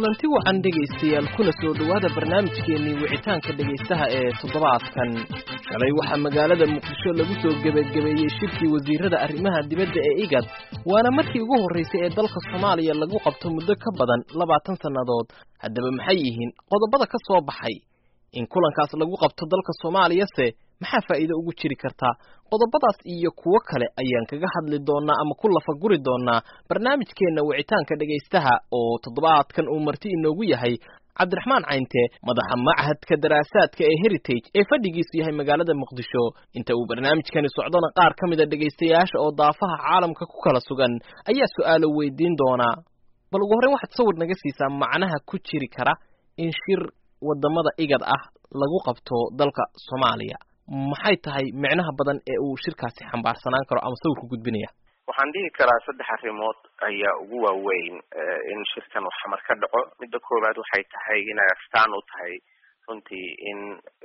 kulanti wacan dhegaystayaal kuna soo dhowaada barnaamijkeennii wicitaanka dhegaystaha ee toddobaadkan shalay waxaa magaalada muqdisho lagu soo gebagabeeyey shirkii wasiirada arrimaha dibadda ee igad waana markii ugu horraysay ee dalka soomaaliya lagu qabto muddo ka badan labaatan sannadood haddaba maxay yihiin qodobada ka soo baxay in kulankaas lagu qabto dalka soomaaliyase maxaa faa'iido ugu jiri kartaa qodobadaas iyo kuwo kale ayaan kaga hadli doonnaa ama ku lafaguri doonnaa barnaamijkeenna wicitaanka dhegaystaha oo toddobaadkan uu marti inoogu yahay cabdiraxmaan caynte madaxa machadka daraasaadka ee heritage ee fadhigiisu yahay magaalada muqdisho inta uu barnaamijkani socdona qaar ka mida dhegaystayaasha oo daafaha caalamka ku kala sugan ayaa su'aalo weydiin doonaa bal ugu horreyn waxaad sawir naga siisaa macnaha ku jiri kara in shir waddamada igad ah lagu qabto dalka soomaaliya maxay tahay micnaha badan ee uu shirkaasi xambaarsanaan karo ama sawirku gudbinaya waxaan dhihi karaa saddex arrimood ayaa ugu waaweyn in shirkan uu xamar ka dhaco midda koowaad waxay tahay inay astaan u tahay runtii in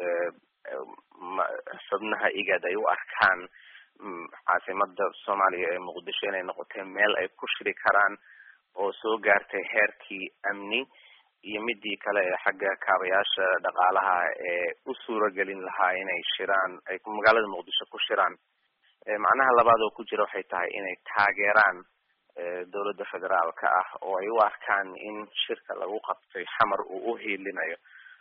xubnaha igad ay u arkaan caasimada soomaaliya ee muqdisho inay noqotay meel ay ku shiri karaan oo soo gaartay heerkii amni iyo midii kale ee xagga kaabayaasha dhaqaalaha ee u suuragelin lahaa inay shiraan ay magaalada muqdisho ku shiraan macnaha labaad oo ku jira waxay tahay inay taageeraan dowladda federaalka ah oo ay u arkaan in shirka lagu qabtay xamar uu u hiilinayo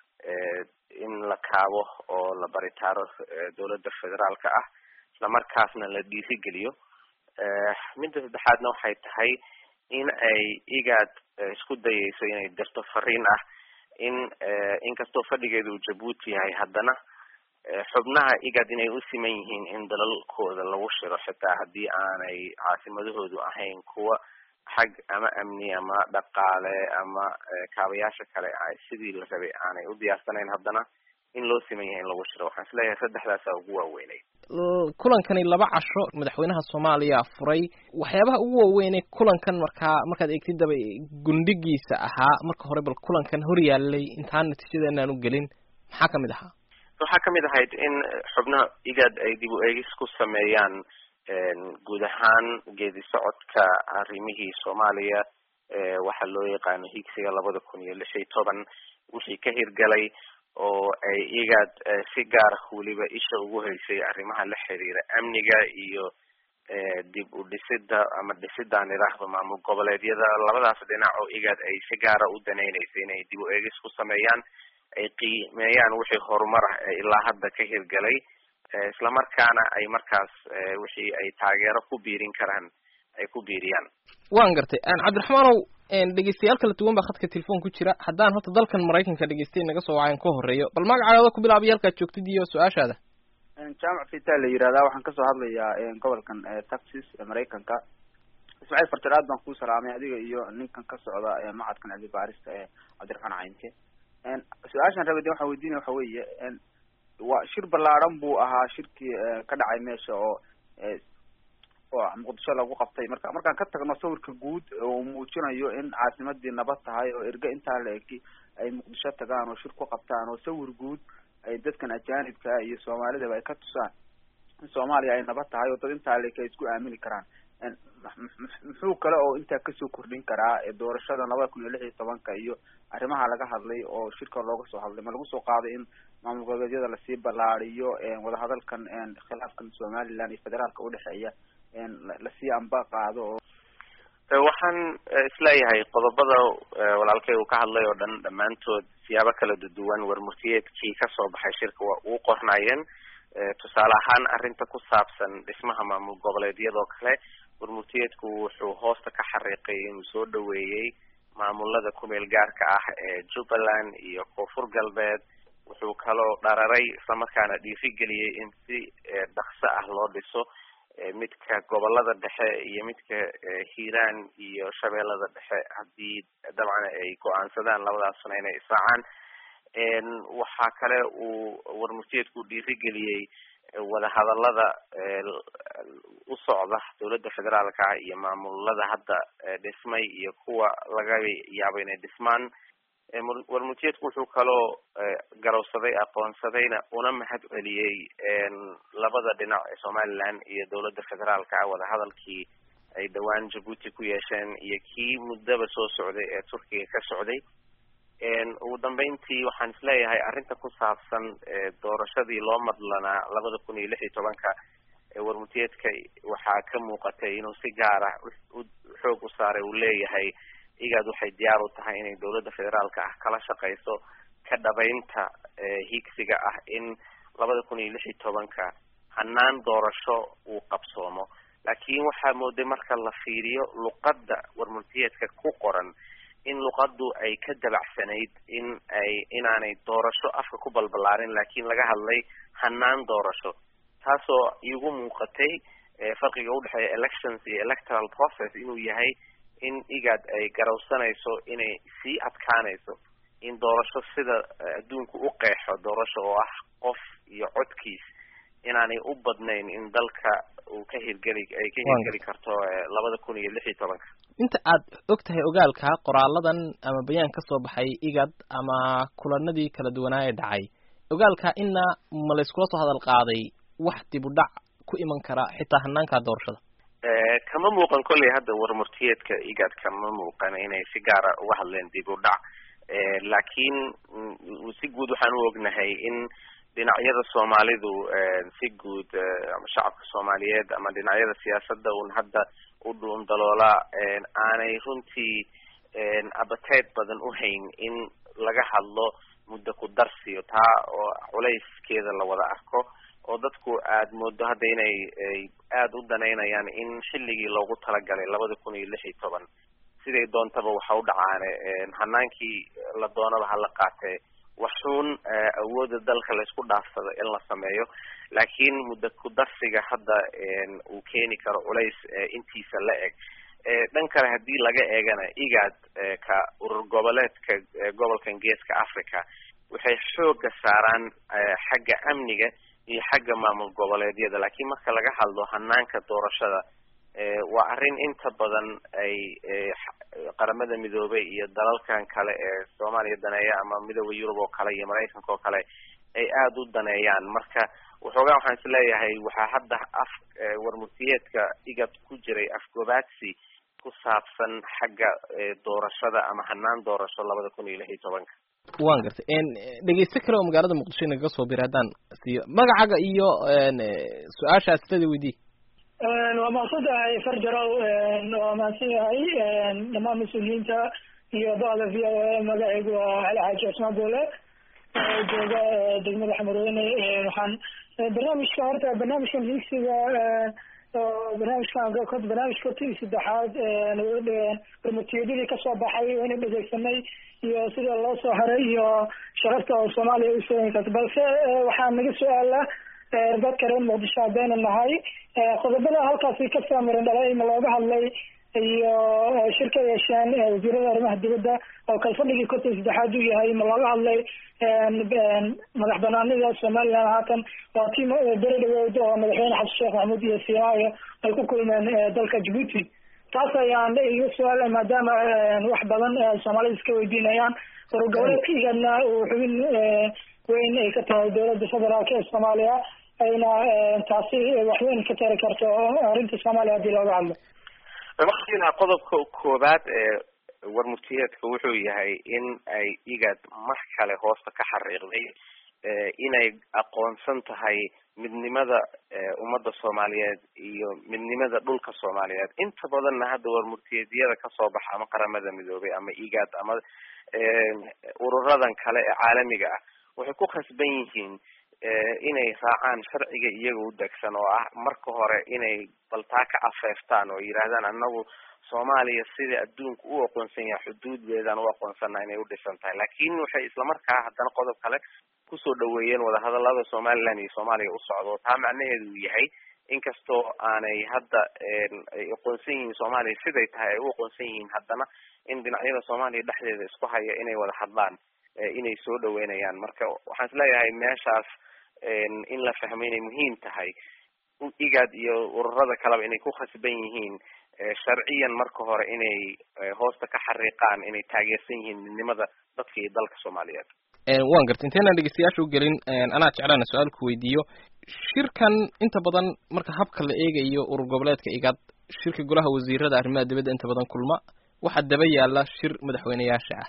in la kaabo oo la baritaaro dowladda federaalka ah islamarkaasna la dhiirigeliyo midda saddexaadna waxay tahay in ay igaad isku dayeyso inay dirto fariin ah in inkastoo fadhigeeda uu jabuuti yahay haddana xubnaha igad inay u siman yihiin in dalalkooda lagu shiro xitaa haddii aanay caasimadahoodu ahayn kuwa xag ama amni ama dhaqaale ama kaabayaasha kale sidii la rabay aanay u diyaarsanayn haddana in loo siman yahay in lagu shiro waxaan isleeyahay saddexdaasaa ugu waaweynay kulankani laba casho madaxweynaha soomaaliya furay waxyaabaha ugu waaweynee kulankan markaa markaad eegtidaba gundhigiisa ahaa marka hore bal kulankan hor yaalay intaan natiijada inaan u gelin maxaa kamid ahaa waxaa kamid ahayd in xubnaha igad ay dib u eegis ku sameeyaan guud ahaan geedi socodka arrimihii soomaaliya waxaa loo yaqaano higsiga labada kun iyo lix iyo toban wixii ka hirgalay oo ay igad si gaara weliba isha ugu haysay arrimaha la xiriira amniga iyo dib u dhisida ama dhisidaan idhaahdo maamul goboleedyada labadaas dhinac oo igad ay si gaara u danaynaysay inay dib u eegis ku sameeyaan ay qiimeeyaan wixii horumar ah ee ilaa hadda ka hirgalay islamarkaana ay markaas wixii ay taageero ku biirin karaan ay ku biiriyaan waan gartay cabdiraxmaanow dhegeystayaal kala duwan baa khadka telefoon ku jira haddaan horta dalkan maraykanka dhegeystay naga soo wacayn ka horeeyo bal magacaaada ku bilaabay halkaad joogtid iyo su-aashaada jaamac fita la yihahdaa waxaan kasoo hadlayaa gobolkan texas maraykanka ismaaciil fartar aad baan kuu salaamay adiga iyo ninkan ka socda macadkan cilmi baarista ee cabdiraxmaan caynke su-aashaan rabay de waxaan weydiinaya waxa weeye waa shir ballaaran buu ahaa shirkii ka dhacay meesha oo oo muqdisho lagu qabtay marka markaan ka tagno sawirka guud oo muujinayo in caasimadii nabad tahay oo erge intaa la eki ay muqdisho tagaan oo shir ku qabtaan oo sawir guud ay dadkan ajaanibka iyo soomaalidaba ay ka tusaan in soomaaliya ay nabad tahay oo dad intaa la eki ay isku aamini karaan muxuu kale oo intaa kasoo kordhin karaa doorashada labada kun iyo lix iyo tobanka iyo arrimaha laga hadlay oo shirka looga soo hadlay ma lagu soo qaaday in maamul goboleedyada lasii ballaariyo wadahadalkan khilaafkan somaliland iyo federaalka udhexeeya lasii amba qaado oo waxaan isleeyahay qodobada walaalkay uu ka hadlay oo dhan dhammaantood siyaabo kala duwan warmurtiyeedkii kasoo baxay shirka waa uu qornaayeen tusaale ahaan arrinta ku saabsan dhismaha maamul goboleedyadoo kale warmurtiyeedku wuxuu hoosta ka xariiqay inuu soo dhaweeyey maamulada kumeel gaarka ah ee jubbaland iyo koonfur galbeed wuxuu kaloo dhararay islamarkaana dhiirigeliyey in si dhaqso ah loo dhiso midka gobolada dhexe iyo midka hiiraan iyo shabeellada dhexe haddii dabcan ay go-aansadaan labadaasna inay israacaan waxaa kale uu warmurtiyeedku dhiirigeliyey wadahadalada u socda dowladda federaalka ah iyo maamulada hadda dhismay iyo kuwa laga yaabo inay dhismaan warmurtiyeedku wuxuu kaloo garowsaday aqoonsadayna una mahad celiyey labada dhinac ee somaliland iyo dowladda federaalka ah wadahadalkii ay dhowaan jabuuti ku yeesheen iyo kii muddaba soo socday ee turkiga ka socday ugu dambeyntii waxaan isleeyahay arrinta ku saabsan doorashadii loo madlanaa labada kun iyo lix iyo tobanka warmutiyeedka waxaa ka muuqatay inuu si gaar ah xoog u saaray uu leeyahay igaad waxay diyaar u tahay inay dowladda federaalka ah kala shaqeyso ka dhabaynta higsiga ah in labada kun iyo lix iyo tobanka hanaan doorasho uu qabsoomo laakiin waxaa mooday marka la fiiriyo luqadda warmultiyeedka ku qoran in luqaddu ay ka dabacsanayd in ay inaanay doorasho afka ku balbalaarin laakiin laga hadlay hanaan doorasho taasoo iigu muuqatay farqiga udhexeeya elections iyo electoral process inuu yahay in igaad ay garawsanayso inay sii adkaanayso in doorasho sida adduunku u qeexo doorasho oo ah qof iyo codkiis inaanay u badnayn in dalka uu ka hirgeli ay ka hirgeli karto labada kun iyo lix iyo tobanka inta aad og tahay ogaalka qoraaladan ama bayaan ka soo baxay igad ama kulanadii kala duwanaa ee dhacay ogaalka ina ma layskula soo hadal qaaday wax dib u dhac ku iman kara xitaa hanaanka doorashada kama muuqan kolley hadda warmurtiyeedka igad kama muuqan inay si gaara uga hadleen dib u dhac laakiin si guud waxaan u ognahay in dhinacyada soomaalidu si guud ama shacabka soomaaliyeed ama dhinacyada siyaasadda un hadda u dhuun daloola aanay runtii appetite badan u hayn in laga hadlo muddo ku darsiyo taa oo culayskeeda la wada arko oo dadku aad moodo hadda inay aada u danaynayaan in xilligii loogu talagalay labada kun iyo lix iyo toban siday doontaba waxa u dhacaane hanaankii la doonaba hala qaatee waxuun awooda dalka laysku dhaafsado in la sameeyo laakiin muddo ku darsiga hadda uu keeni karo culays intiisa la eg dhan kale haddii laga eegana igaad ka urur goboleedka gobolkan geeska africa waxay xooga saaraan xagga amniga iyo xagga maamul goboleedyada laakiin marka laga hadlo hanaanka doorashada waa arrin inta badan ay qaramada midoobay iyo dalalkan kale ee soomaaliya daneeya ama midooda yurub oo kale iyo maraykanka oo kale ay aada u daneeyaan marka waxoogaa waxaan isleeyahay waxaa hadda af warmurtiyeedka igad ku jiray afgobaadsi ku saabsan xagga doorashada ama hanaan doorasho labada kun iyo lix iyo tobanka wan gartay dhegeyste kale oo magaalada muqdisho inagaga soo bira haddaan siiyo magacaga iyo su-aasha astada weydii waa mahadsan tahay farjarow waa mahadsan yahay dhammaan mas-uuliyiinta iyo bada v o a magacaygu waa cali xaaji cusmaan boole jooga degmada xamarweyne waxaan barnaamijka horta barnaamijkan higsiga barnaamijkan barnaamijka hortii saddexaad barmutiyadadii kasoo baxay wayna dhegeysanay iyo sida loo soo haray iyo sharafta oo soomaaliya usooyin karta balse waxaa naga su-aala dadka reer muqdisho haddaynu nahay qodobada halkaasi ka saamiran dhalay ma looga hadlay iyo shirka yeesheen wasiirada arrimaha dibadda oo kalfadhigii konton saddexaad uu yahay ma looga hadlay madax banaanida somaliland haatan waa tii beri dhaweyd oo madaxweyne xasan sheekh maxamuud iyo siimaayo ay ku kulmeen dalka djibuuti taas ayaan iga su-aala maadaama wax badan soomaalida iska weydiinayaan urur goboleedka igadna uu xubin weyn ay ka tahay dowladda federaalk ee soomaaliya ayna taasi waxweyn ka tari karto arrinta soomaaliya haddii looga hadlo markiina qodobka koobaad ee warmurtiyeedka wuxuu yahay in ay igad mar kale hoosta ka xariiqday inay aqoonsan tahay midnimada ummadda soomaaliyeed iyo midnimada dhulka soomaaliyeed inta badanna hadda warmurtiyeedyada kasoo baxa ama qaramada midoobay ama igad ama ururadan kale ee caalamiga ah waxay ku khasban yihiin inay raacaan sharciga iyaga u degsan oo ah marka hore inay baltaa ka afeeftaan oo yidhahdaan anagu soomaaliya sida adduunka u aqoonsan yahay xuduuddeedaan u aqoonsana inay u dhisan tahay laakiin waxay islamarkaa haddana qodob kale kusoo dhaweeyeen wadahadalada somaliland iyo soomaaliya u socdo taa macnaheedu uu yahay inkastoo aanay hadda ay aqoonsan yihiin soomaaliya siday tahay ay u aqoonsan yihiin haddana in dhinacyada soomaaliya dhexdeeda isku haya inay wada hadlaan inay soo dhaweynayaan marka waxaan isleeyahay meeshaas in la fahmo inay muhiim tahay igad iyo ururada kaleba inay ku khasban yihiin sharciyan marka hore inay hoosta ka xariiqaan inay taageersan yihiin midnimada dadka iyo dalka soomaaliyeed wan garta intaynan dhegeystayaasha u gelin anaa jeclaana su-aal ku weydiiyo shirkan inta badan marka habka la eegayo urur goboleedka igad shirka golaha wasiirada arrimaha dibadda inta badan kulma waxaa daba yaala shir madaxweyneyaasha ah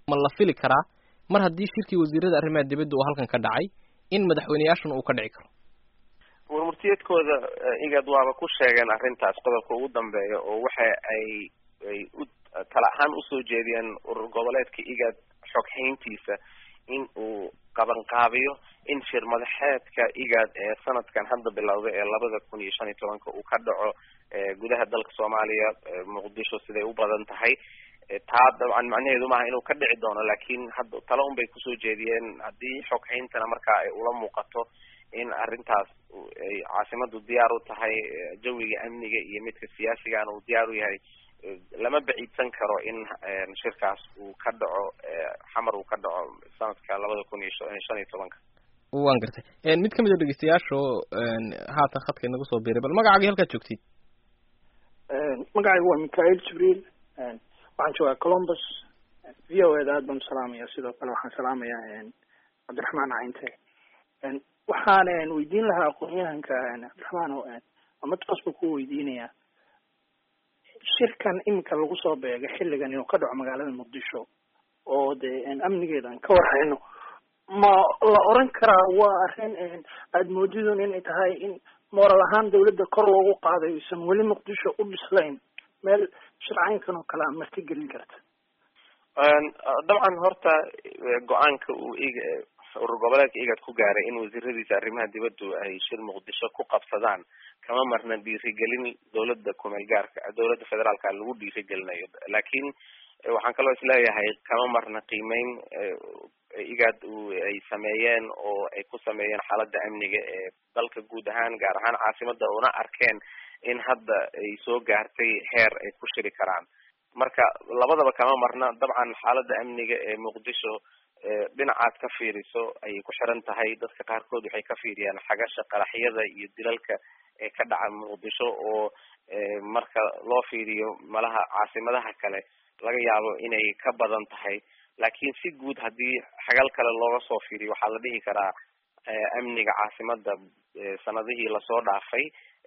ma la fili karaa mar haddii shirkii wasiirada arrimaha dibadda uu halkan ka dhacay in madaxweyneyaashuna uu ka dhici karo warmurtiyeedkooda igad waaba ku sheegeen arrintaas qodobka ugu dambeeya oo waxa ay ay u tala ahaan usoo jeediyeen urur goboleedka igad xoghayntiisa in uu qabanqaabiyo in shir madaxeedka igad ee sanadkan hadda bilowday ee labada kun iyo shan iyo tobanka uu ka dhaco gudaha dalka soomaaliya muqdisho siday u badan tahay taa dabcan macnaheedu maaha inuu ka dhici doono laakiin hadda talo un bay kusoo jeediyeen haddii xoghayntana markaa ay ula muuqato in arrintaas ay caasimadu diyaar u tahay jawiga amniga iyo midka siyaasigana uu diyaar u yahay lama baciidsan karo in shirkaas uu ka dhaco xamar uu ka dhaco sanadka labada kun iyo shan iyo tobanka waan gartay mid kamid a dhegeystayaasha oo haatan khadka inagu soo biiray bal magacaagii halkaad joogtid magacaygu waa michael jibriil waxaan joogaa columbus v o eda aad baan usalaamaya sidoo kale waxaan salaamayaa cabdiraxmaan cayinte waxaan weydiin lahaa aqoon-yahanka cabdiraxmaan oo amatoos ba ku weydiinayaa shirkan iminka lagu soo beega xilligan inuu ka dhaco magaalada muqdisho oo dee amnigeeda aan ka warhayno ma la oran karaa waa arrin aada moodidun inay tahay in moral ahaan dawladda kor loogu qaaday aysan weli muqdisho u dhislayn meel shircaynkan oo kale a marti gelin karta dabcan horta go-aanka uu ig urur goboleedka igad ku gaaray in wasiiradiisa arrimaha dibaddu ay shir muqdisho ku qabsadaan kama marna dhiirigelin dawladda kumeel gaarka dawladda federaalka lagu dhiirigelinayo laakiin waxaan kaloo isleeyahay kama marna qiimeyn igad ay sameeyeen oo ay ku sameeyeen xaaladda amniga ee dalka guud ahaan gaar ahaan caasimada una arkeen in hadda ay soo gaartay heer ay ku shiri karaan marka labadaba kama marna dabcan xaaladda amniga ee muqdisho dhinacaad ka fiiriso ayay ku xiran tahay dadka qaarkood waxay ka fiiriyaan xagasha qaraxyada iyo dilalka ee ka dhaca muqdisho oo marka loo fiiriyo malaha caasimadaha kale laga yaabo inay ka badan tahay laakiin si guud haddii xagal kale looga soo fiiriyo waxaa la dhihi karaa amniga caasimada sanadihii lasoo dhaafay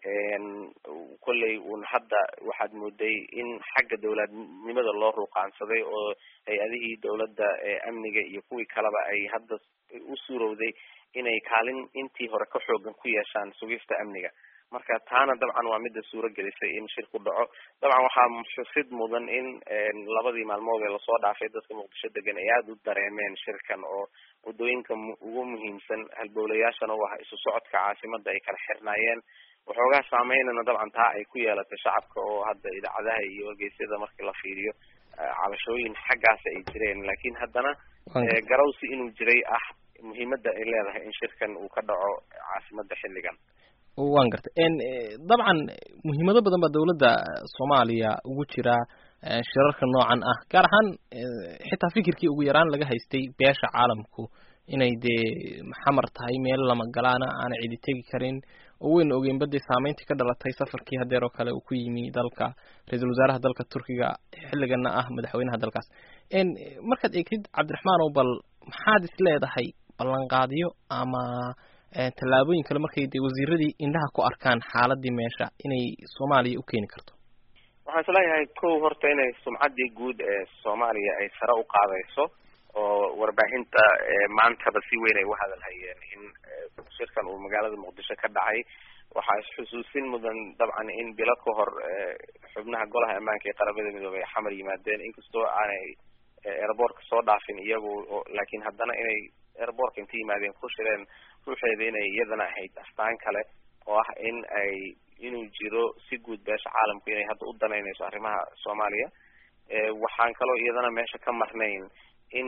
kolley un hadda waxaad mooday in xagga dawladnimada loo ruuqaansaday oo hay-adihii dawladda amniga iyo kuwii kaleba ay hadda u suurowday inay kaalin intii hore ka xoogan ku yeeshaan sugista amniga marka taana dabcan waa mida suuro gelisay in shirku dhaco dabcan waxaa xusid mudan in labadii maalmood ee lasoo dhaafay dadka muqdisho degan ay aada u dareemeen shirkan oo waddooyinka ugu muhiimsan halbowlayaashana u ah isu socodka caasimada ay kala xirnaayeen waxoogaa saameynana dabcan taa ay ku yeelatay shacabka oo hadda idaacadaha iyo wargeysyada markii la fiiriyo cabashooyin xaggaas ay jireen laakiin haddana garawsi inuu jiray ah muhiimada ay leedahay in shirkan uu ka dhaco caasimada xilligan waan gartay dabcan muhiimado badan baa dawladda soomaaliya ugu jira shirarka noocan ah gaar ahaan xitaa fikirkii ugu yaraan laga haystay beesha caalamku inay dee xamar tahay meel lama galaana aana cidi tegi karin oo weyn ogeyn badii saameyntii ka dhalatay safarkii hadeer oo kale uu ku yimi dalka ra-iisul wasaaraha dalka turkiga xilligana ah madaxweynaha dalkaas markaad eegtid cabdiraxmaan oo bal maxaad is leedahay ballanqaadyo ama tallaabooyin kale markay dee wasiiradii indhaha ku arkaan xaaladii meesha inay soomaaliya u keeni karto waxaan isleeyahay kow horta inay sumcaddii guud ee soomaaliya ay sare u qaadayso oo warbaahinta maantaba si weyn ay u hadalhayeen in shirkan uu magaalada muqdisho ka dhacay waxaa isxusuusin mudan dabcan in bilo ka hor xubnaha golaha ammaanka ee qaramada midoobey ay xamar yimaadeen inkastoo aanay airboortka soo dhaafin iyagu laakiin haddana inay airboortka inta yimaadeen ku shireen ruuxeeda inay iyadana ahayd astaan kale oo ah in ay inuu jiro si guud beesha caalamku inay hadda u danaynayso arrimaha soomaaliya waxaan kaloo iyadana meesha ka marnayn in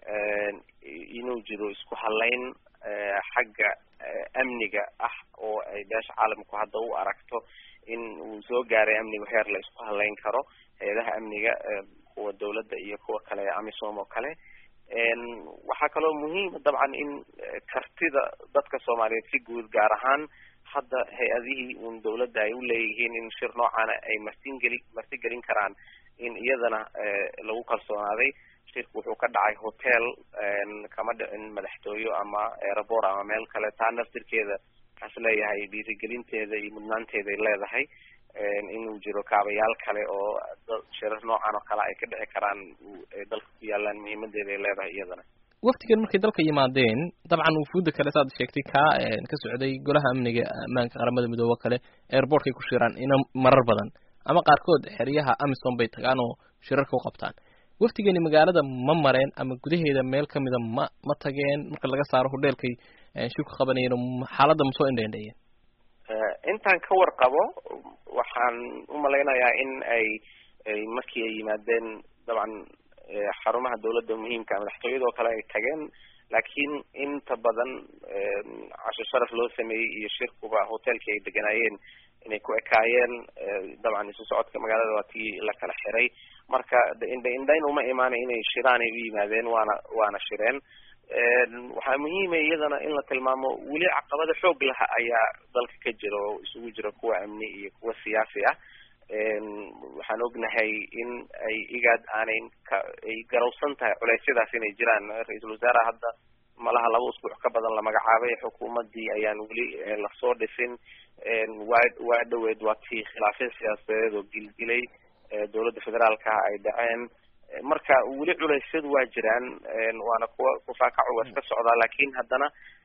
inuu jiro isku halayn xagga amniga ah oo ay beesha caalamku hadda u aragto in uu soo gaaray amnigu heer la isku halayn karo hay-adaha amniga kuwa dawladda iyo kuwa kale amisom oo kale waxaa kaloo muhiima dabcan in kartida dadka soomaaliyeed si guud gaar ahaan hadda hay-adihii un dawladda ay u leeyihiin in shir noocaana ay martingeli martigelin karaan in iyadana lagu kalsoonaaday shirku wuxuu ka dhacay hotel kama dhicin madaxtooyo ama airport ama meel kale taa naftirkeeda waxaan is leeyahay dhiirigelinteeda iyo mudnaanteeda ay leedahay inuu jiro kaabayaal kale oo shirar noocan oo kale ay ka dhici karaan dalka ku yaalaan muhiimadeeda ay leedahay iyadana waftigan markay dalka yimaadeen dabcan wufuudda kale saad sheegtay kaa ka socday golaha amniga ammaanka qaramada midoobe kale airportkay ku shiraan ina marar badan ama qaarkood xeryaha amisom bay tagaan oo shirarka u qabtaan waftigani magaalada ma mareen ama gudaheeda meel kamida ma ma tageen marka laga saaro hodheelkay shirku qabanayeen xaaladda ma soo indheendheeyeen intaan ka warqabo waxaan umalaynayaa in ay ay markii ay yimaadeen dabcan xarumaha dawladda muhiimka madaxtooyada oo kale ay tageen laakiin inta badan casho sharaf loo sameeyey iyo shirkuba hotelkii ay deganaayeen inay ku ekaayeen dabcan isu socodka magaalada waa tii la kala xiray marka indha indhayn uma imaanay inay shiraan ay u yimaadeen waana waana shireen waxaa muhiima iyadana in la tilmaamo weli caqabada xoog laha ayaa dalka ka jira oo isugu jira kuwa amni iyo kuwa siyaasi ah waxaan ognahay in ay igaad aanay ka ay garawsan tahay culeysyadaas inay jiraan ra-iisul wasaaraha hadda malaha laba usbuuc ka badan la magacaabay xukuumadii ayaan weli lasoo dhisin waa waa dhaweed waa tii khilaafya siyaasadeed oo gilgilay dawladda federaalka ay dhaceen marka weli culeysyadu waa jiraan waana kuwa kufaakacu waa iska socdaa laakin haddana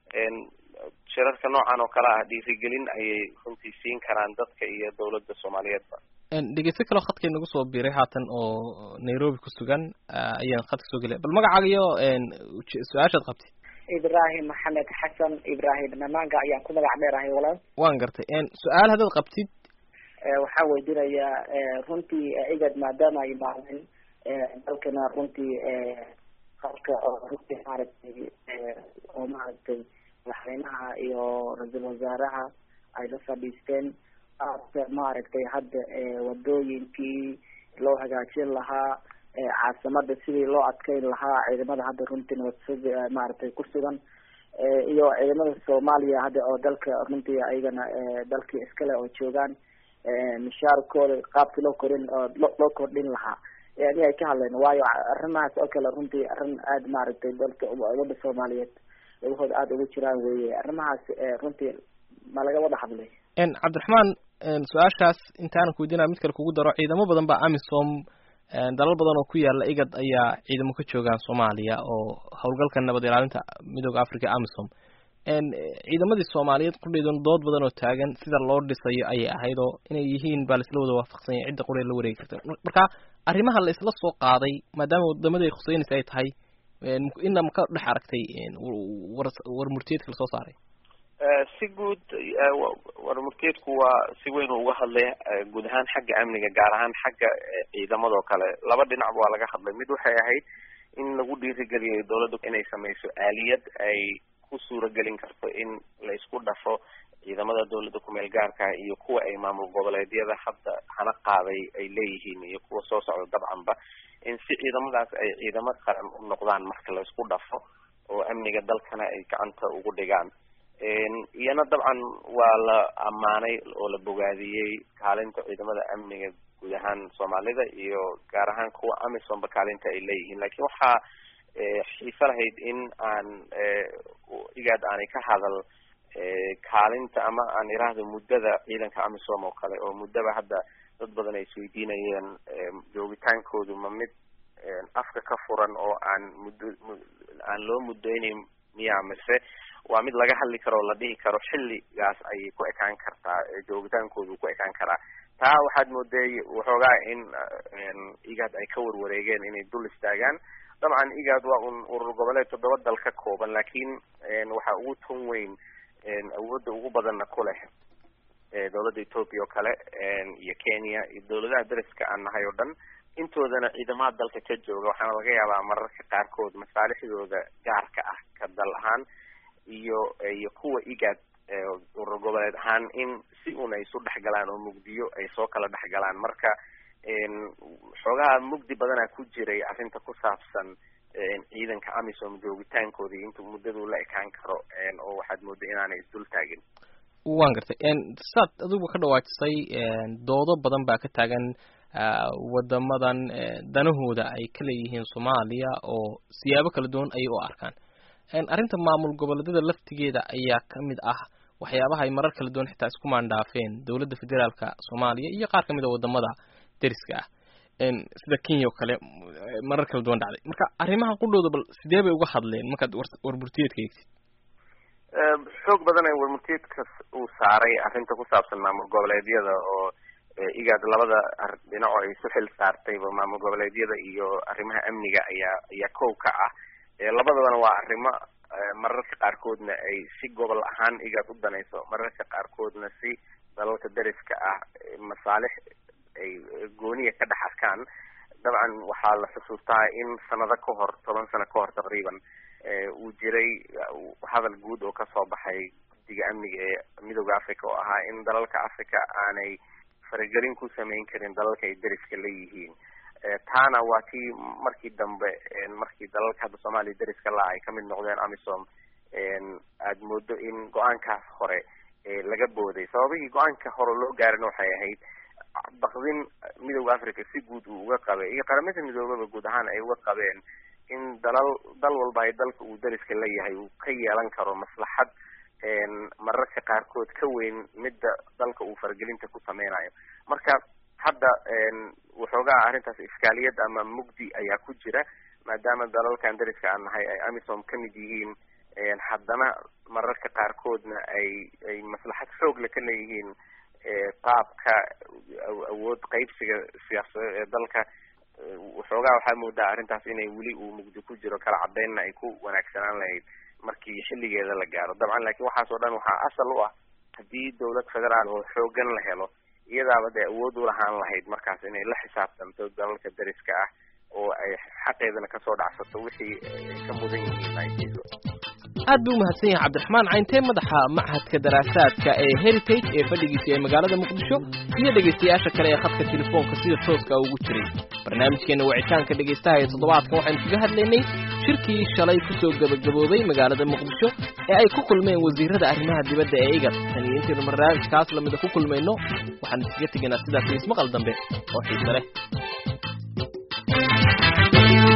shirarka noocan oo kale ah dhiirigelin ayay runtii siin karaan dadka iyo dawladda soomaaliyeedba dhegeysto kaleo khadkay nagu soo biiray haatan oo nairobi ku sugan ayaan khadka soo gelaya bal magacaaga iyo su-aashaad qabtid ibrahim maxamed xasan ibrahim namaanga ayaan ku magac dheerahay walaal waan gartay su-aal haddaad qabtid waxaan weydiinayaa runtii igad maadaama ay imaadeen dalkana runtii qalka oo runtii maaragtay oo maaragtay madaxweynaha iyo ra-iisul wasaaraha ay la fadhiisteen aada maaragtay hadda wadooyinkii loo hagaajin lahaa caasimada sidii loo adkeyn lahaa ciidamada hadda runtii nabad maaragtay ku sugan iyo ciidamada soomaaliya hadda oo dalka runtii ayagana dalkii iskale oo joogaan mishaarkooda qaabkii loo korin oo loo kordhin lahaa yani ay ka hadleen waayo arrimahaas oo kale runtii arrin aada maaragtay dalka wadda soomaaliyeed lagahooda aada ugu jiraan weye arrimahaas runtii ma laga wada hadlay cabdiraxmaan su-aashaas intaanan ku weydiinaya mid kale kugu daro ciidamo badan baa amisom dalal badan oo ku yaala igad ayaa ciidamo ka joogaan soomaaliya oo howlgalka nabad ilaalinta midooda africa amisom ciidamadii soomaaliyeed qudheydun dood badan oo taagan sida loo dhisayo ayay ahayd oo inay yihiin baa laisla wada waafaqsanya cidda quree la wareegi karta marka arrimaha la isla soo qaaday maadaama wadamada ay khuseynaysa ay tahay ina ma ka dhex aragtay war war murtiyeedka lasoo saaray si guud war murtiyeedku waa si weyn uga hadlay guud ahaan xagga amniga gaar ahaan xagga ciidamadoo kale laba dhinacba waa laga hadlay mid waxay ahayd in lagu dhiirigeliyay dawladda inay sameyso aaliyad ay ku suuragelin karto in la isku dhafo ciidamada dawladda kumeel gaarka iyo kuwa ay maamul goboleedyada hadda hana qaaday ay leeyihiin iyo kuwa soo socda dabcanba in si ciidamadaas ay ciidamo qaran u noqdaan marka la isku dhafo oo amniga dalkana ay gacanta ugu dhigaan iyana dabcan waa la ammaanay oo la bogaadiyey kaalinta ciidamada amniga guud ahaan soomaalida iyo gaar ahaan kuwa amisomba kaalinta ay leeyihiin lakin waxaa xiiso lahayd in aan igaad aanay ka hadal kaalinta ama aan iraahdo muddada ciidanka amisom oo kale oo muddaba hadda dad badan ay isweydiinayeen joogitaankoodu ma mid afka ka furan oo aan muddo aan loo muddeynayn miya mise waa mid laga hadli karo o la dhihi karo xilligaas ayay ku ekaan kartaa joogitaankoodu ku ekaan karaa taa waxaad mooday waxoogaa in igaad ay ka warwareegeen inay dul istaagaan dabcan igaad waa un urur goboleed toddoba dal ka kooban lakin waxaa ugu tun weyn awoodda ugu badanna ku leh dawladda ethoopia oo kale iyo kenya iyo dawladaha dariska aan nahay oo dhan intoodana ciidamada dalka ka jooga waxaana laga yaabaa mararka qaarkood masaalixdooda gaarka ah ka dal ahaan iyo iyo kuwa igaad urur goboleed ahaan in si un ay isu dhexgalaan oo mugdiyo ay soo kala dhexgalaan marka xoogaha mugdi badanaa ku jiray arrinta ku saabsan ciidanka amisom joogitaankoodii intuu muddadu la ekaan karo oo waxaad mooday inaanay isdul taagin waan gartay saad adigu ka dhawaajisay doodo badan baa ka taagan wadamadan danahooda ay ka leeyihiin soomaaliya oo siyaabo kala duwan ayay u arkaan arrinta maamul goboleedyada laftigeeda ayaa kamid ah waxyaabaha ay marar kala duwan xitaa isku maandhaafeen dowladda federaalka soomaaliya iyo qaar kamid a wadamada deriska ah sida kenya oo kale marar kala duwan dhacday marka arrimaha qudhooda bal sidee bay uga hadleen markaad warburtiyeedka eegtid xoog badan ee warmurtiyeedka uu saaray arrinta ku saabsan maamul goboleedyada oo igaad labada dhinaco ay isu xil saartayba maamul goboleedyada iyo arrimaha amniga ayaa ayaa kow ka ah labadabana waa arrimo mararka qaarkoodna ay si gobol ahaan igaad u danayso mararka qaarkoodna si dalalka deriska ah masaalix ay gooniya ka dhex arkaan dabcan waxaa la xusuustaa in sanado ka hor toban sano ka hor taqriiban uu jiray hadal guud oo kasoo baxay guddiga amniga ee midooda africa oo ahaa in dalalka africa aanay faragelin ku samayn karin dalalka ay deriska leeyihiin taana waa tii markii dambe markii dalalka hadda soomaaliya deriska la ay kamid noqdeen amisom aada moodo in go-aankaas hore laga booday sababihii go-aanka hore loo gaarina waxay ahayd bakdin midooda africa si guud uu uga qabay iyo qaramada midoobaba guud ahaan ay uga qabeen in dalal dal walba ay dalka uu deriska leeyahay uu ka yeelan karo maslaxad mararka qaarkood ka weyn midda dalka uu faragelinta ku sameynayo marka hadda waxoogaa arrintaas iskaaliyad ama mugdi ayaa ku jira maadaama dalalkan deriska aan nahay ay amisom kamid yihiin haddana mararka qaarkoodna ay ay maslaxad xoogle ka leeyihiin qaabka awood qaybsiga siyaasadeed ee dalka waxoogaa waxaa moodaa arrintaas inay weli uu mugdi ku jiro kala cadeynna ay ku wanaagsanaan lahayd markii xilligeeda la gaaro dabcan laakiin waxaas oo dhan waxaa asal u ah haddii dawlad federaal oo xoogan la helo iyadaaba dee awood u lahaan lahayd markaas inay la xisaabtanto dalalka deriska ah oo ay xaqeedana kasoo dhacsato wixii ay ka mudan yihiin ay siiso aad buu umahadsan yahay cabdiraxmaan cayntee madaxa machadka daraasaadka ee heritage ee fadhigiisa ee magaalada muqdisho iyo dhegaystayaasha kale ee khadka telefoonka sida tooska ugu jiray barnaamijkeena wicitaanka dhegaystaha ee toddobaadkan waxaynu kaga hadlaynay shirkii shalay kusoo gebagaboobay magaalada muqdisho ee ay ku kulmeen wasiirada arrimaha dibadda ee igad tan iyo intaynu barnaamijkaas lamida ku kulmayno waxaan iskaga tegaynaa sidaas ismaqal dambe oo xiise leh